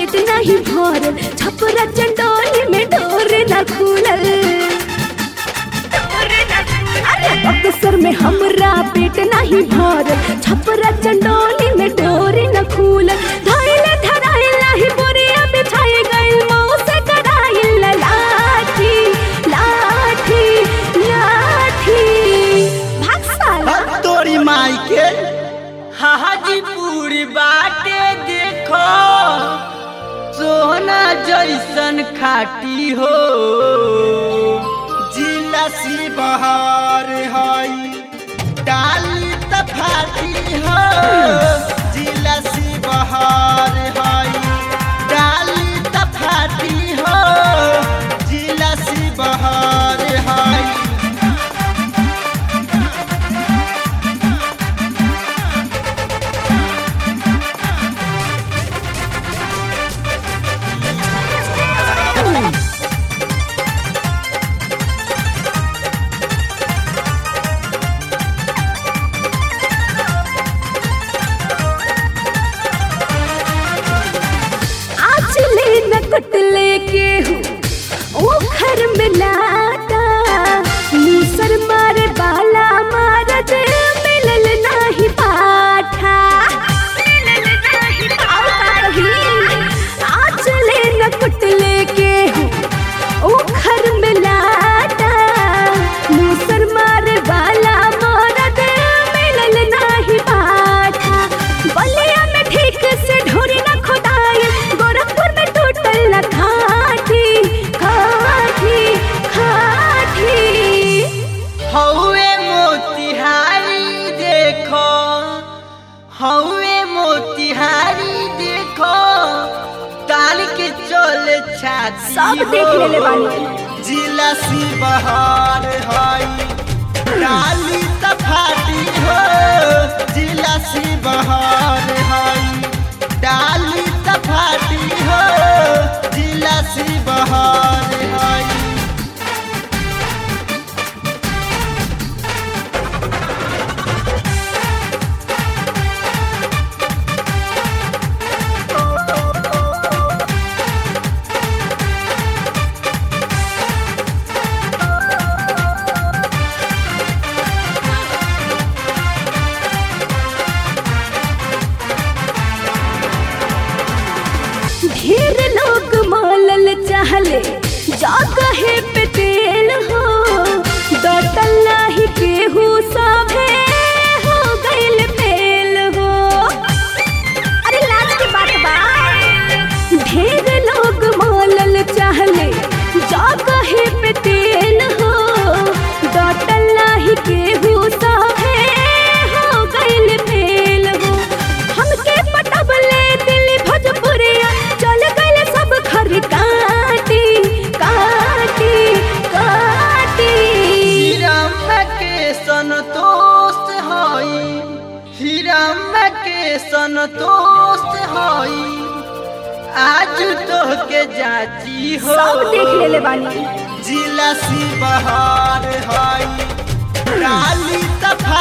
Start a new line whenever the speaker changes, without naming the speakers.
पेट नहीं भरल छपरा चंडोली में डोर न खुलल अरे बक्सर में हमरा पेट नहीं भरल छपरा चंडोली में डोर न खुलल धैले धराइल नहीं बोरिया बिछाई गइल मऊ से कराइल लाठी लाठी लाठी भाग साला
तोरी माई के
हाजीपुर बाटे देखो सोना जैसन खाटी हो
जिला बहार हई डाली त फाटी हो जिला बहार हई डाली त फाटी हो जिला बहार हई
आज ले न कटले के हूँ ओ घर में लाता मूसर मारे बाला मारत मिलल नाही पाठा और का कही? आज ले न कटले के हूँ ओ घर में लाता मूसर मारे बाला मारत मिलल नाही पाठा बलिया में ठीक से ढोरी न खोदाई गोरखपुर में टूटल न खाटी खाटी खाटी
हौवे मोतिहारी देखो हौवे मोतिहारी देखो ताल के चले छाती
सब देख
हो।
लेले बानी
जिला बहार हई डाली त फाटी हो जिला बहार हई डाली त फाटी हो जिला बहार हई
ढेर लोग मालल चाहले जगहे पे तेल हो डटल नाही केहू सभे हो गइल फेल हो अरे लाज की बात बा ढेर लोग मालल चाहले जगहे पे तेल हो डटल नाही केहू सभे हो गइल फेल हो हमके पटबले दिल भोजपुरिया चल गइल सब खर काटी काटी काटी
हीराम के संतोष हई हीराम के संतोष हई आज तो के जाची हो
सब देख लेले बानी
जिला बहार हई डाली त